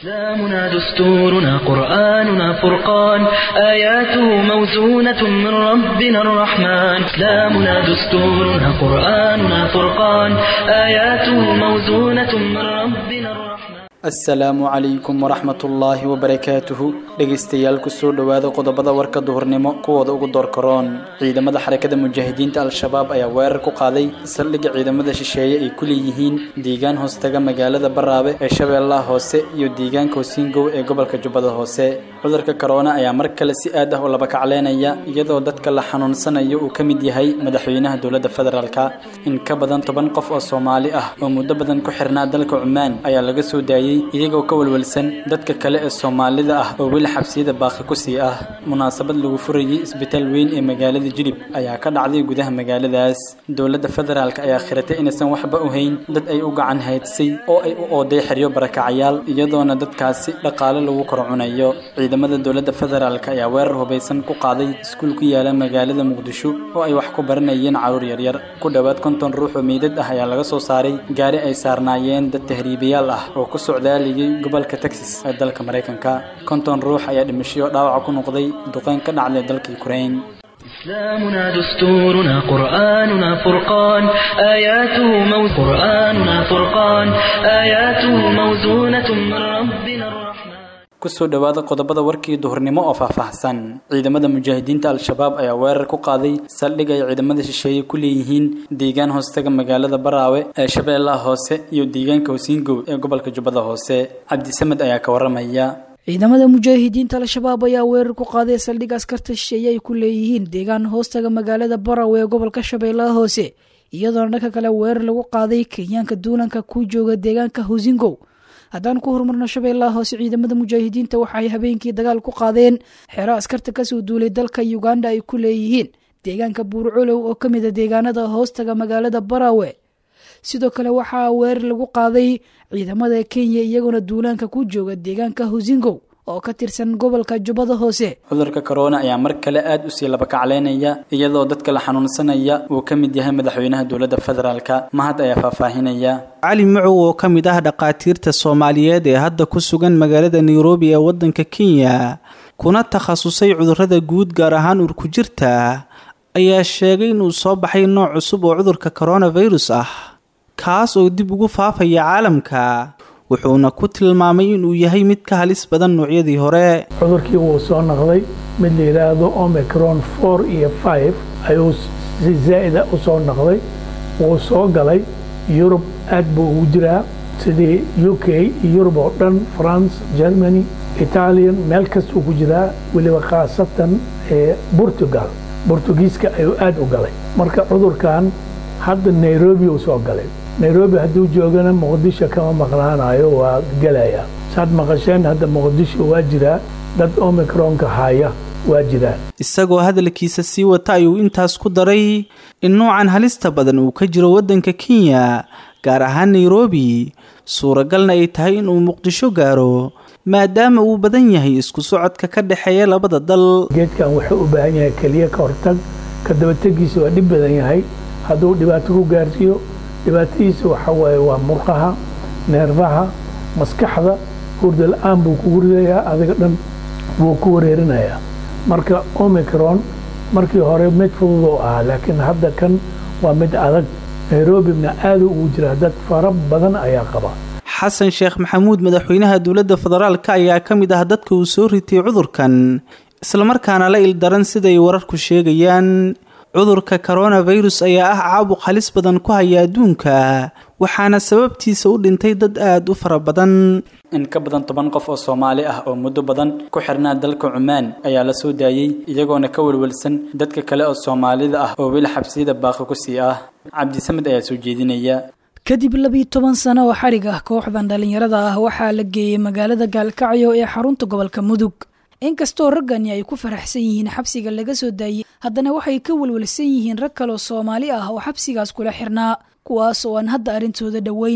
إسلامنا دستورنا قرآننا فرقان آياته موزونة من ربنا الرحمن إسلامنا دستورنا قرآننا فرقان آياته موزونة من ربنا الرحمن asalaamu calaykum waraxmatullaahi wabarakaatuhu dhegaystayaal kusoo dhowaada qodobada warka duhurnimo kuwooda ugu doorkaroon ciidamada xarakada mujaahidiinta al-shabaab ayaa weerar ku qaaday saldhigga ciidamada shisheeye ay ku leeyihiin deegaan hoostaga magaalada baraabe ee shabeellaha hoose iyo deegaanka hosiingow ee gobolka jubbada hoose cudurka korona ayaa mar kale si aad ah u laba kacleynaya iyadoo dadka la xanuunsanayo uu ka mid yahay madaxweynaha dowladda federaalka in ka badan toban qof oo soomaali ah oo muddo badan ku xirnaa dalka cumaan ayaa laga soo daayey iyagoo ka walwalsan dadka kale ee soomaalida ah oo weli xabsiyada baaqi ku sii ah munaasabad lagu furayay isbitaal weyn ee magaalada jilib ayaa ka dhacday gudaha magaaladaas dowladda federaalk ayaa khiratay inaysan waxba u hayn dad ay u gacan haydsay oo ay u ooday xeryo barakacayaal iyadoona dadkaasi dhaqaale lagu kor cunayo ciidamada dowladda federaalk ayaa weerar hubaysan ku qaaday iskuul ku yaala magaalada muqdisho oo ay wax ku baranayeen caruur yaryar ku dhowaad konton ruux oo meydad ah ayaa laga soo saaray gaari ay saarnaayeen dad tahriibayaal ah oo ku socdaaligay gobolka texas ee dalka maraykanka konton ruux ayaa dhimashiyo dhaawaca ku noqday duqeyn ka dhacday dalka ukraine إسلامنا دستورنا قرآننا فرقان آياته مو قرآننا فرقان آياته موزونة من ربنا الرحمن kusoo dhowaada qodobada warkii duhurnimo oo faahfaahsan ciidamada mujaahidiinta al-shabaab ayaa weerar ku qaaday saldhig ay ciidamada shisheeye ku leeyihiin deegaan hoostaga magaalada baraawe ee shabeellaha hoose iyo deegaanka hosiingow ee gobolka jubbada hoose cabdisamed ayaa ka waramaya ciidamada mujaahidiinta al-shabaab ayaa weerar ku qaaday saldhig askarta shisheeye ay ku leeyihiin deegaan hoostaga magaalada baraawe ee gobolka shabeellaha hoose iyadoona dhanka kale weerar lagu qaaday kenyaanka duulanka ku jooga deegaanka hosingow haddaan ku horumarno shabeellaha hoose ciidamada mujaahidiinta waxaay habeenkii dagaal ku qaadeen xero askarta kasoo duulay dalka uganda ay ku leeyihiin deegaanka buurcolow oo ka mid a deegaanada hoostaga magaalada baraawe sidoo kale waxaa weerar lagu qaaday ciidamada kenya iyagoona duulaanka ku jooga deegaanka hosingow oo ka tirsan gobolka jubbada hoose cudurka korona ayaa mar kale aad usii labakacleynaya iyadoo dadka la xanuunsanaya uu ka mid yahay madaxweynaha dowladda federaalka mahad ayaa faahfaahinaya cali macow oo ka mid ah dhakhaatiirta soomaaliyeed ee hadda ku sugan magaalada nairobi ee waddanka kenya kuna takhasusay cudurrada guud gaar ahaan urkujirta ayaa sheegay inuu soo baxay nooc cusub oo cudurka coronavirus ah kaas oo dib ugu faafaya caalamka wuxuuna ku tilmaamay inuu yahay mid ka halis badan noocyadii hore cudurkii wuu soo noqday mid la yidhaahdo omicron four iyo five ayuu si zaa'ida u soo noqday wuu soo galay yurub aad buu ugu jiraa sidii u k iyo yurub oo dhan france germany italian meel kastuu ku jiraa weliba khaasatan portugal bortugiiska ayuu aad u galay marka cudurkan hadda nairobi uu soo galay nairobi hadduu joogana muqdisho kama maqnaanayo waa gelaya saad maqasheen hadda muqdisho waa jiraa dad omicronka haya waa jiraan isagoo hadalkiisa sii wata ayuu intaas ku daray in nuucan halista badan uu ka jiro waddanka kenya gaar ahaan nairobi suuragalna ay tahay inuu muqdisho gaaro maadaama uu badan yahay isku socodka ka dhexeeya labada dal geedkan wuxuu u baahan yahay keliya ka hortag ka dabategiisa waa dhib badan yahay hadduu dhibaato ku gaarsiiyo dhibaatadiisa waxa waaye waa murqaha neerfaha maskaxda hurda la-aan buu kugu ridayaa adiga dhan wuu ku wareerinayaa marka omicron markii hore mid fudud oo ahaa laakiin hadda kan waa mid adag nairobina aaduu ugu jiraa dad fara badan ayaa qaba xasan sheekh maxamuud madaxweynaha dowladda federaalka ayaa ka mid ah dadka uu soo ritay cudurkan islamarkaana la ildaran siday wararku sheegayaan cudurka coronavirus ayaa ah caabuq halis badan ku haya adduunka waxaana sababtiisa u dhintay dad aada u fara badan in ka badan toban qof oo soomaali ah oo muddo badan ku xirnaa dalka cumaan ayaa la soo daayey iyagoona ka welwelsan dadka kale oo soomaalida ah oo weli xabsiyada baaqi ku sii ah cabdisamed ayaa soo jeedinaya kadib labiiyo toban sano oo xarig ah kooxdan dhallinyarada ah waxaa la geeyey magaalada gaalkacyo ee xarunta gobolka mudug inkastoo raggani ay ku faraxsan yihiin xabsiga laga soo daayey haddana waxay ka welwelsan yihiin rag kaloo soomaali ah oo xabsigaas kula xirnaa kuwaas oo aan hadda arrintooda dhoweyn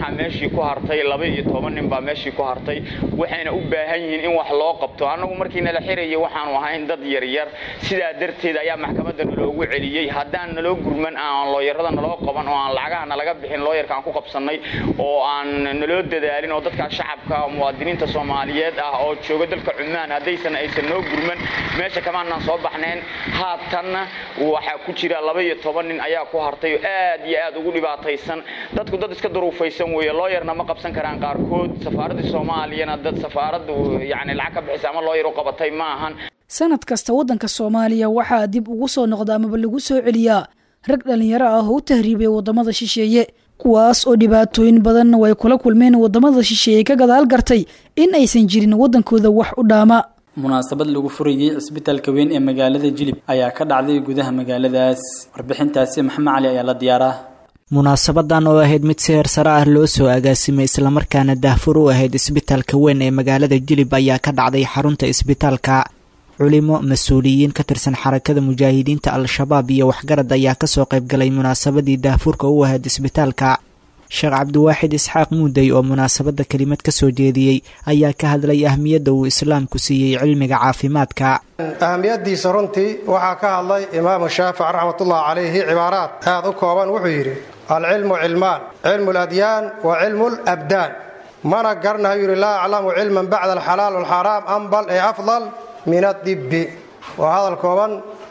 waxaa meeshii ku hartay laba iyo toban nin baa meeshii ku hartay waxayna u baahan yihiin in wax loo qabto annagu markii nala xirayay waxaanu ahayn dad yaryar sidaa darteed ayaa maxkamadda naloogu celiyey haddaan naloo gurman aan looyarada naloo qaban oo aan lacagaha nalaga bixin looyarka aan ku qabsannay oo aan naloo dadaalin oo dadka shacabka muwaadiniinta soomaaliyeed ah oo jooga dalka cumaan haddaysan aysan noo gurman meesha kamaanaan soo baxnayn haatanna waxaa ku jira laba iyo toban nin ayaa ku hartay oo aad iyo aad ugu dhibaataysan dadku dad iska duruufaysan weeye looyarna ma qabsan karaan qaarkood safaaraddii soomaaliyana dad safaaraddu yacni lacag ka bixisa ama looyar u qabatay ma ahan sanad kasta waddanka soomaaliya waxaa dib ugu soo noqda amaba lagu soo celiyaa rag dhallinyaro ah oo u tahriibay waddamada shisheeye kuwaas oo dhibaatooyin badanna way kula kulmeen waddamada shisheeye ka gadaal gartay in aysan jirin waddankooda wax u dhaama munaasabad lagu furayey cisbitaalka weyn ee magaalada jilib ayaa ka dhacday gudaha magaaladaas warbixintaasi maxamed cali ayaa la diyaaraa munaasabadan oo ahayd mid si heer sare ah loo soo agaasimay islamarkaana daahfur u ahayd isbitaalka weyn ee magaalada jilib ayaa ka dhacday xarunta isbitaalka culimo mas-uuliyiin ka tirsan xarakada mujaahidiinta al-shabaab iyo waxgarad ayaa kasoo qaybgalay munaasabadii daahfurka u ahayd isbitaalka sheekh cabdiwaaxid isxaaq muudey oo munaasabadda kelimad kasoo jeediyey ayaa ka hadlay ahmiyadda uu islaamku siiyey cilmiga caafimaadka ahamiyadiisa runtii waxaa ka hadlay imaamu shaafic raxmatullahi calayhi cibaaraad aad u kooban wuxuu yidhi alcilmu cilmaan cilmu ladyaan wa cilmu labdaan mana garanayo yidhi laa aclamu cilman bacda alxalaal walxaraam ambal ee afdal min adibbi waa hadal kooban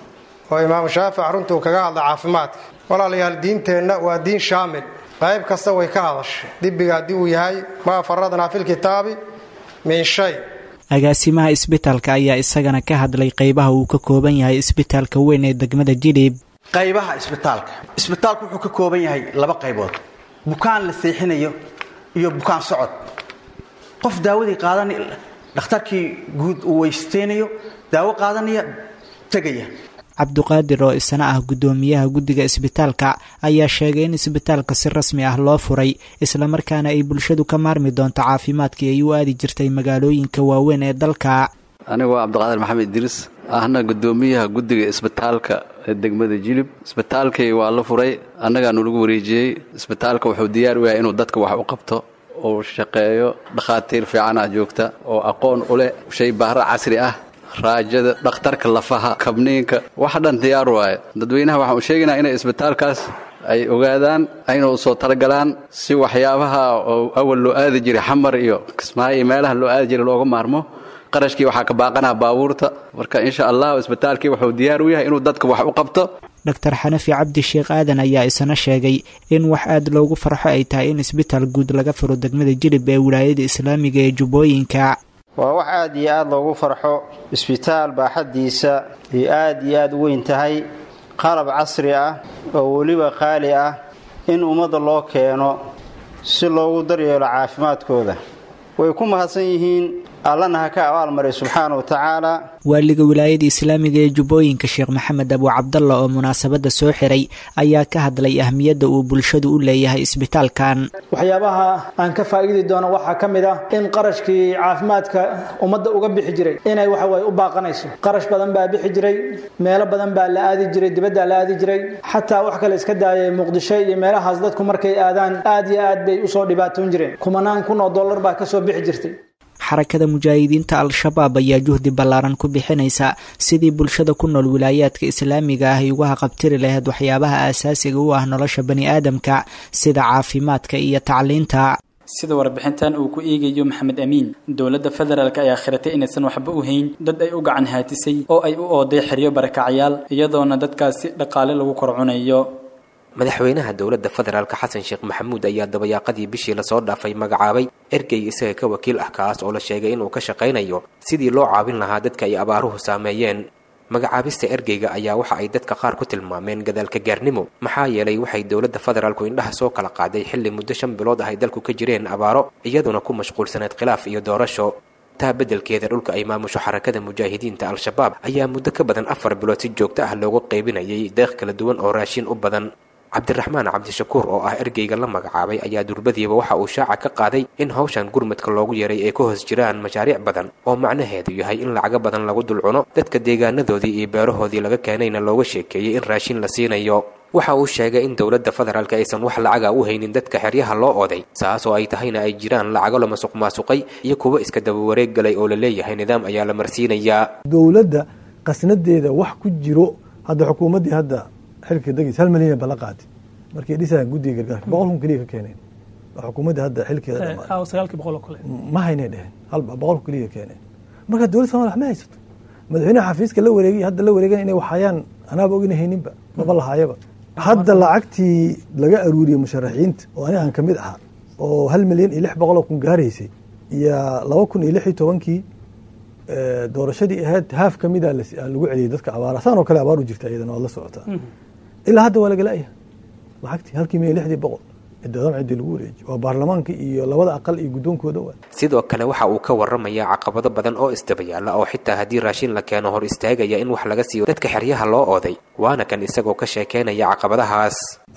oo imaamu shaafic runtuu kaga hadlay caafimaadka walaalayaal diinteenna waa diin shaamil qayb kasta way ka hadashay dibbiga haddii uu yahay maa faradnaa filkitaabi min shay agaasimaha isbitaalka ayaa isagana ka hadlay qaybaha uu ka kooban yahay isbitaalka weyn ee degmada jilib qaybaha isbitaalka isbitaalku wuxuu ka kooban yahay laba qaybood bukaan la seexinayo iyo bukaan socod qof daawadii qaadan dhakhtarkii guud uu weysteynayo daawo qaadanaya tegaya cabduqaadir oo isna ah guddoomiyaha guddiga isbitaalka ayaa sheegay in isbitaalka si rasmi ah loo furay islamarkaana ay bulshadu ka maarmi doonto caafimaadkii ay u aadi jirtay magaalooyinka waaweyn ee dalka anigu waa cabdiqaadir maxamed idriis ahna guddoomiyaha guddiga isbitaalka ee degmada jilib isbitaalkii waa la furay annagaanu lagu wareejiyey isbitaalka wuxuu diyaar u yahay inuu dadka wax u qabto uu shaqeeyo dhakhaatiir fiicanah joogta oo aqoon u leh shay baahra casri ah raajada dhakhtarka lafaha kabniinka wax dhan diyaar waaye dadweynaha waxaan u sheegaynaa inay isbitaalkaas ay ogaadaan ayna u soo talagalaan si waxyaabaha oo awal loo aadi jiray xamar iyo kismaayo iyo meelaha loo aadi jiray looga maarmo qarashkii waxaa ka baaqanaa baabuurta marka insha allah isbitaalkii wuxuu diyaar u yahay inuu dadka wax u qabto doctor xanafi cabdi sheekh aadan ayaa isna sheegay in wax aad loogu farxo ay tahay in isbitaal guud laga furo degmada jilib ee wilaayada islaamiga ee jubbooyinka waa wax aad iyo aad loogu farxo isbitaal baaxaddiisa iyo aad iyo aad u weyn tahay qalab casri ah oo weliba qaali ah in ummadda loo keeno si loogu daryeelo caafimaadkooda way ku mahadsan yihiin allana ha ka abaalmaray subxaana wa tacaala waaliga wilaayada islaamiga ee jubbooyinka sheekh maxamed abu cabdalla oo munaasabadda soo xiray ayaa ka hadlay ahmiyadda uu bulshadu u leeyahay isbitaalkan waxyaabaha aan ka faa'iidi doono waxaa ka mid ah in qarashkii caafimaadka ummadda uga bixi jiray inay waxaweye u baaqanayso qarash badan baa bixi jiray meelo badan baa la aadi jiray dibaddaa la aadi jiray xataa wax kale iska daayay muqdisho iyo meelahaas dadku markay aadaan aad iyo aad bay usoo dhibaatoon jireen kumanaan kun oo dollar baa kasoo bixi jirtay xarakada mujaahidiinta al-shabaab ayaa juhdi ballaaran ku bixinaysa sidii bulshada ku nool wilaayaadka islaamiga ah ay uga haqabtiri lahayd waxyaabaha aasaasiga u ah nolosha bani aadamka sida caafimaadka iyo tacliinta sida warbixintan uu ku eegayo maxamed amiin dowladda federaalk ayaa khiratay inaysan waxba u hayn dad ay u gacan haatisay oo ay u ooday xeryo barakacyaal iyadoona dadkaasi dhaqaale lagu korcunayo madaxweynaha dowladda federaalka xasan sheekh maxamuud ayaa dabayaaqadii bishii lasoo dhaafay magacaabay ergey isaga ka wakiil ah kaas oo la sheegay inuu ka shaqaynayo sidii loo caawin lahaa dadka ay abaaruhu saameeyeen magacaabista ergeyga ayaa waxa ay dadka qaar ku tilmaameen gadaalka gaarnimo maxaa yeelay waxay dowladda federaalku indhaha soo kala qaaday xilli muddo shan bilood ah ay dalku ka jireen abaaro iyaduna ku mashquulsaneed khilaaf iyo doorasho taa beddelkeeda dhulka ay maamusho xarakada mujaahidiinta al-shabaab ayaa muddo ka badan afar bilood si joogto ah loogu qaybinayay deeq kala duwan oo raashin u badan cabdiraxmaan cabdishakuur oo ah ergeyga la magacaabay ayaa durbadiiba waxa uu shaaca ka qaaday in hawshan gurmadka loogu yeeray ay ka hoos jiraan mashaariic badan oo macnaheedu yahay in lacago badan lagu dulcuno dadka deegaanadoodii iyo beerahoodii laga keenayna looga sheekeeyey in raashin la siinayo waxa uu sheegay in dowladda federaalka aysan wax lacaga u haynin dadka xeryaha loo oday saas oo ay tahayna ay jiraan lacago la masuq maasuqay iyo kuwo iska daba wareeg galay oo la leeyahay nidaam ayaa la marsiinayaa dowladda qasnadeeda wax ku jiro hadda xukuumaddii hadda xilka degeysa hal milyan bala qaadi markay dhisayaan guddiga gargaarka boqol kun keliya ka keeneen xukuumaddii hadda xilkeeda sagaalkii boqol oo kale ma haynay dheheen hal boqol kun keliya ka keeneen marka dowladda somalia wax ma haysato madaxweynaha xafiiska la wareegay hadda la wareegan inay waxhayaan anaaba ogina hayninba maba lahaayaba hadda lacagtii laga aruuriyey musharaxiinta oo ani aan ka mid ahaa oo hal milyan iyo lix boqol oo kun gaaraysay iyo laba kun iyo lix iyo tobankii doorashadii ahayd haaf ka mida lagu celiyey dadka abaara saan oo kale abaar u jirta iyadana waad la socotaa ilaa hadda waa lagala'ya lacagtii halkii milyan lixdii boqol ciddoodan ciddii lagu wareejiy waa baarlamaanka iyo labada aqal iyo guddoonkooda waa sidoo kale waxa uu ka waramayaa caqabado badan oo isdabayaala oo xitaa haddii raashin la keeno hor istaagaya in wax laga siiyo dadka xeryaha loo ooday waana kan isagoo ka sheekeynaya caqabadahaas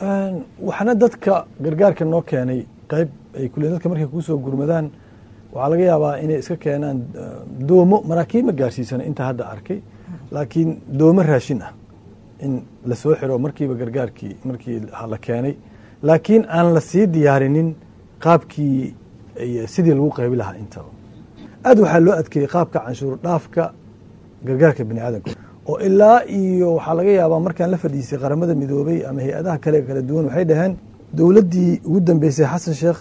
waxna dadka gargaarka noo keenay qayb ay kule dadka markay kuusoo gurmadaan waxaa laga yaabaa inay iska keenaan doomo maraakiib ma gaarsiisana intaa hadda arkay laakiin doomo raashin ah in lasoo xiro markiiba gargaarkii markii la keenay laakiin aan la sii diyaarinin qaabkii sidii lagu qaybi lahaa intaba aad waxaa loo adkeeyey qaabka canshuur dhaafka gargaarka bani aadamka oo ilaa iyo waxaa laga yaabaa markaan la fadhiisay qaramada midoobay ama hay-adaha kale kala duwan waxay dhaheen dowladdii ugu dambeysay xasan sheekh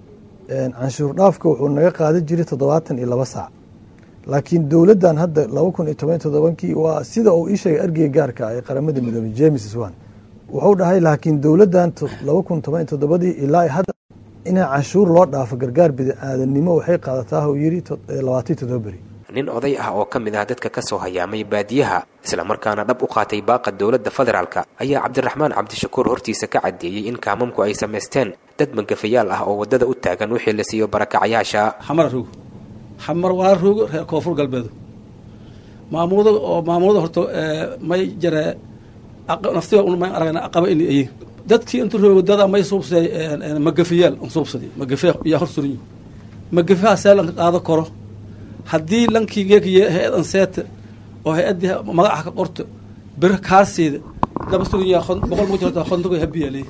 canshuur dhaafka wuxuu naga qaadan jiray toddobaatan iyo laba saac laakiin dowladdan hadda laba kun iyo toban toddobankii waa sida uu ii sheegay ergeyga gaarka ee qaramada midoobay james swan wuxuu dhahay laakiin dowladdan laba kun toban iyo toddobadii ilaa hadda inaa canshuur loo dhaafo gargaar bini aadanimo waxay qaadataa uu yidhi labaatan toddoba beri nin oday ah oo ka mid ah dadka ka soo hayaamay baadiyaha islamarkaana dhab u qaatay baaqa dowladda federaalka ayaa cabdiraxmaan cabdishakuur hortiisa ka caddeeyey in kaamamku ay samaysteen dad mangafayaal ah oo waddada u taagan wixii la siiyo barakacayaasha xamar roog xamar waa roogo reer koonfur galbeedu maamulada oo maamulada horta may jaree naftiga may aragna aqaba in ayin dadkii intu roogo dada may suubsaday magafayaal suubsaday magafe yaa hor suranyi magafaha see lanka qaado karo haddii lankii geekiye hay-adan seeta oo hay-addii magaca ka qorto bir kaarsiida daba suranyaa boqol mugu jirta kontogo habiyaaley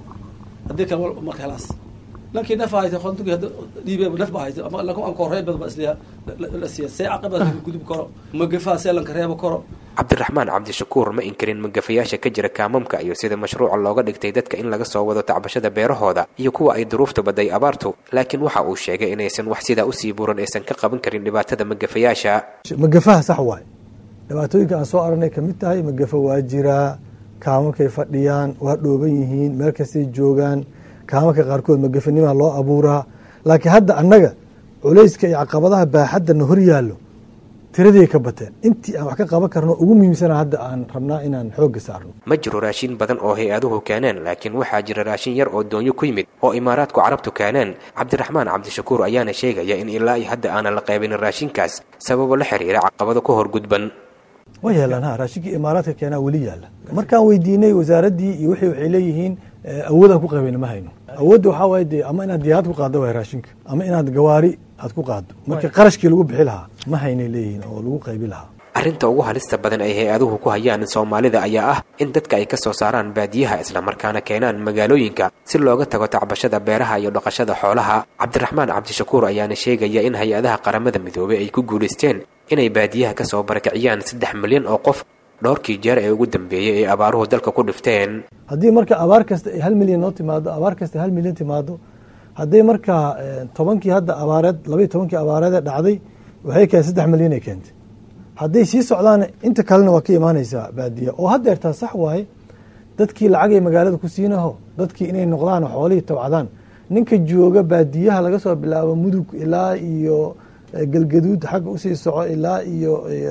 haddii kale marka helaas lankii naf haysa kontogi hadda dhiibe naf ba haysa ama lanka anka horey bad ba isliya la siiya see caqabada gudub karo magafaha see lanka reebo karo cabdiraxmaan cabdishakuur ma inkarin magafayaasha ka jira kaamamka iyo sida mashruuca looga dhigtay dadka in laga soo wado tacbashada beerahooda iyo kuwa ay duruufta baday abaartu laakiin waxa uu sheegay inaysan wax sidaa usii buuran aysan ka qaban karin dhibaatada magafayaasha magafaha sax waay dhibaatooyinka aan soo aragnay ka mid tahay magafa waa jiraa kaamakay fadhiyaan waa dhooban yihiin meel kastay joogaan kaamanka qaarkood magafanimaa loo abuuraa laakiin hadda annaga culayska iyo caqabadaha baaxaddana hor yaallo tiraday ka bateen intii aan wax ka qaban karno ugu muhiimsana hadda aan rabnaa inaan xoogga saarno ma jiro raashin badan oo hay-aduhu keeneen laakiin waxaa jira raashin yar oo doonyo ku yimid oo imaaraadku carabtu keeneen cabdiraxmaan cabdishakuur ayaana sheegaya in ilaa iyo hadda aanan la qaybinin raashinkaas sababo la xiriira caqabado ka hor gudban waa yaalaan ha raashinkii imaaraadka keenaa weli yaalla markaan weydiinay wasaaraddii iyo wixii waxay leeyihiin awoodaan ku qabayna ma hayno awoodda waxaa waaye dee ama inaad diyaarad ku qaaddo waay raashinka ama inaad gawaari aad ku qaaddo marka qarashkii lagu bixi lahaa ma haynay leeyihiin oo lagu qaybi lahaa arrinta ugu halista badan ay hay-aduhu ku hayaan soomaalida ayaa ah in dadka ay ka soo saaraan baadiyaha islamarkaana keenaan magaalooyinka si looga tago tacbashada beeraha iyo dhaqashada xoolaha cabdiraxmaan cabdishakuur ayaana sheegaya in hay-adaha qaramada midoobey ay ku guulaysteen inay baadiyaha ka soo barakiciyaan saddex milyan oo qof dhowrkii jeer ee ugu dambeeyey ay abaaruhu dalka ku dhifteen haddii marka abaar kasta ay hal milyan noo timaado abaar kasta hal milyan timaado hadday markaa tobankii hadda abaareed labaiy tobankii abaareedee dhacday waxay keen saddex milyan ay keentay hadday sii socdaan inta kalena waa ka imaanaysaa baadiya oo haddeertaa sax waaye dadkii lacagay magaalada ku siinaho dadkii inay noqdaan xoolihii tabcadaan ninka jooga baadiyaha laga soo bilaabo mudug ilaa iyo galgaduud xagga usii soco ilaa iyo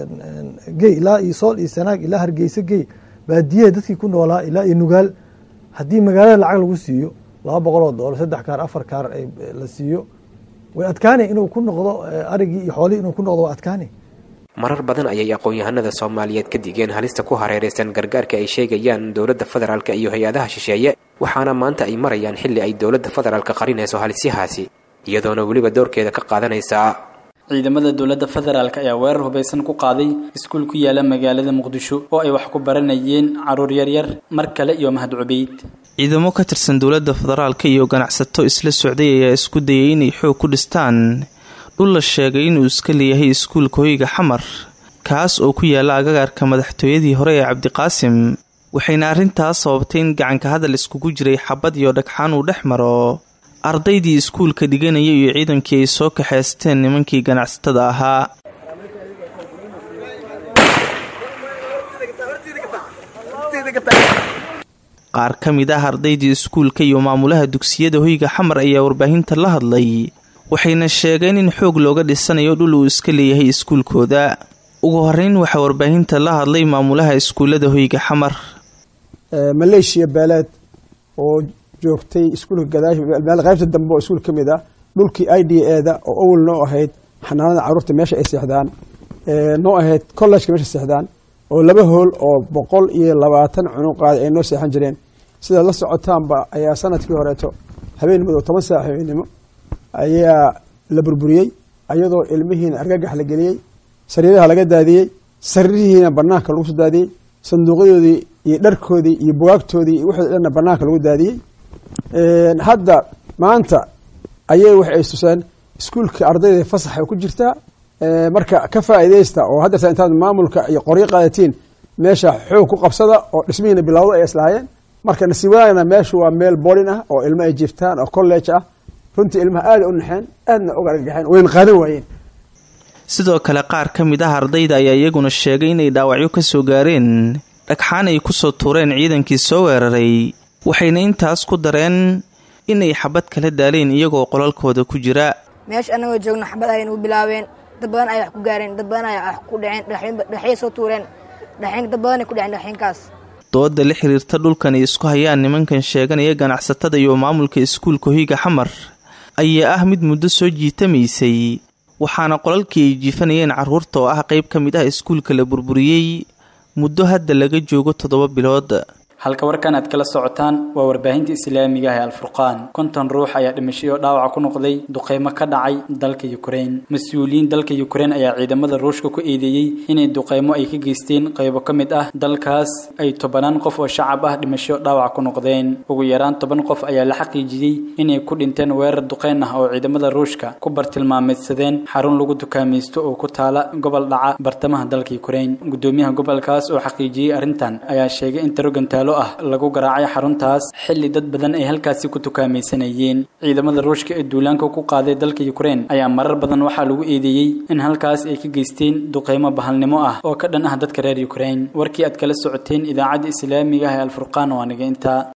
gey ilaa iyo sool iyo sanaag ilaa hargeysa gey baadiyaha dadkii ku noolaa ilaa iyo nugaal haddii magaalada lacag lagu siiyo laba boqol oo doolar saddex kaar afar kaar la siiyo way adkaanay inuu ku noqdo arigii iyo xoolihii inuu ku noqdo waa adkaanay marar badan ayay aqoon-yahanada soomaaliyeed ka digeen halista ku hareeraysan gargaarka ay sheegayaan dowladda federaalk iyo hay-adaha shisheeye waxaana maanta ay marayaan xilli ay dowladda federaalka qarinayso halisyahaasi iyadoona weliba doorkeeda ka qaadanaysaa ciidamada dowladda federaalk ayaa weerar hubaysan ku qaaday iskuul ku yaala magaalada muqdisho oo ay wax ku baranayeen caruur yaryar mar kale iyo mahad cubeyd ciidamo ka tirsan dowladda federaalka iyo ganacsato isla socday ayaa isku dayay inay xoog ku dhistaan dhul la sheegay inuu iska leeyahay iskuulka hoyga xamar kaas oo ku yaala agagaarka madaxtooyadii hore ee cabdiqaasim waxayna arrintaas sababtay in gacanka hadal iskugu jiray xabad iyo dhagxaan uu dhex maro ardaydii iskuulka dhiganaya iyo ciidankii ay soo kaxaysteen nimankii ganacsatada ahaa qaar ka mid ah ardaydii iskuulka iyo maamulaha dugsiyada hoyga xamar ayaa warbaahinta la hadlay waxayna sheegeen in xoog looga dhisanayo dhul uu iska leeyahay iskuulkooda ugu horeyn waxaa warbaahinta la hadlay maamulaha iskuullada hoyga xamar maleeshiya beeleed oo joogtay iskuulka gadaash qaybta dambe oo iskuul ka mid ah dhulkii i d eda oo awal noo ahayd xanaanada carruurta meesha ay seexdaan noo ahayd collejka meesha seexdaan oo laba hool oo boqol iyo labaatan cunuqaada ay noo seexan jireen sidaad la socotaanba ayaa sanadkii horeeto habeenimado toban saac habeenimo ayaa la burburiyey ayadoo ilmihiina argagax la geliyey sariiraha laga daadiyey sariirihiina banaanka lagu soo daadiyey sanduuqyadoodii iyo dharkoodii iyo bugaagtoodii iyo wixii dhanna banaanka lagu daadiyey hadda maanta ayay waxay istuseen iskuulka ardayda fasaxa ku jirtaa marka ka faa'iidaysta oo haddeerta intaad maamulka iyo qoryo qaadatiin meesha xoog ku qabsada oo dhismihiina bilowda ay islahaayeen marka nasiib wanaagna meeshu waa meel boolin ah oo ilmo ay jiiftaan oo college ah runtii ilmaha aada u naxeen aadna uga argagaxeen wayna qaadan waayeen sidoo kale qaar ka mid ah ardayda ayaa iyaguna sheegay inay dhaawacyo ka soo gaareen dhagxaan ay kusoo tuureen ciidankii soo weeraray waxayna intaas ku dareen inay xabad kala daaleen iyagoo qolalkooda ku jira meesha annagoo joogno xabad ayay nagu bilaabeen dad badan ay wax ku gaareen dad badan ay wax ku dhaceen dhaxyay soo tuureen dhaxyin dad badan ay ku dhaceen dhaxyinkaas dooda la xiriirta dhulkan ay isku hayaan nimankan sheeganaya ganacsatada iyo maamulka iskuulka hoyga xamar ayaa ah mid muddo soo jiitamaysay waxaana qolalkii ay jiifanayeen carruurta oo ah qayb ka mid ah iskuulka la burburiyey muddo hadda laga joogo toddoba bilood halka warkan aad kala socotaan waa warbaahinta islaamiga ah ee alfurqaan konton ruux ayaa dhimashay oo dhaawaca ku noqday duqeymo ka dhacay dalka yukrain mas-uuliyiin dalka yukrain ayaa ciidamada ruushka ku eedeeyey inay duqeymo ay ka geysteen qaybo ka mid ah dalkaas ay tobanaan qof oo shacab ah dhimasho dhaawac ku noqdeen ugu yaraan toban qof ayaa la xaqiijiyey inay ku dhinteen weerar duqeyn ah oo ciidamada ruushka ku bartilmaameedsadeen xarun lagu dukaamaysto oo ku taala gobol dhaca bartamaha dalka yukrain gudoomiyaha gobolkaas oo xaqiijiyey arrintan ayaa sheegay in tarogantaalo ah lagu garaacay xaruntaas xilli dad badan ay halkaasi ku tukaamaysanayeen ciidamada ruushka ee duulaanka ku qaaday dalka yukrain ayaa marar badan waxaa lagu eedeeyey in halkaas ay ka geysteen duqeymo bahalnimo ah oo ka dhan ah dadka reer yukrain warkii aad kala socoteen idaacadda islaamiga ah ee alfurqaan waa naga intaa